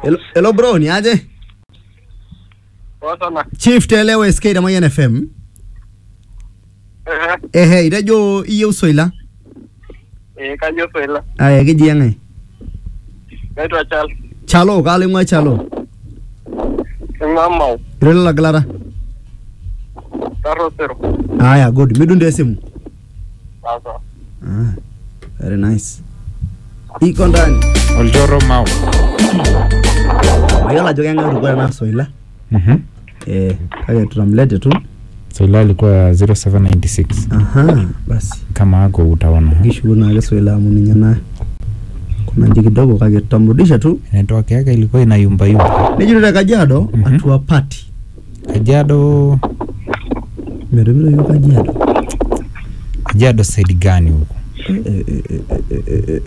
Hello, hello bro, ni aje? Poa sana. Chief telewa SK Damayan FM. Eh, Ehe, itejo iyieu soila. eh, kanyo Swahili. Aya, keji eng'ae? Naitwa Charles. Chalo, kaalo ing'ua Chalo. Ing'ua Mau. Iro lelo gilata? Taro Sero. Aya, good. Midunde esimu. Sasa. Ah, very nice. Iko ndani. Oljoro Mau. Mayiolo ajo keng'ae otukua ena soila. Mhm. Eh, kake tutamlete tu. Soila alikuwa 0796 Aha, basi. kama ako utaona. Kishuku naake soila amu ninye na kuna nji kidogo kake tutamrudisha tu. Network yake ilikuwa inayumba yumba. Nejito te Kajiado, Mhm. atua party. Kajiado, Metumito yiok Kajiado. Kajiado side gani huko? Eh, eh, eh, eh, eh, eh,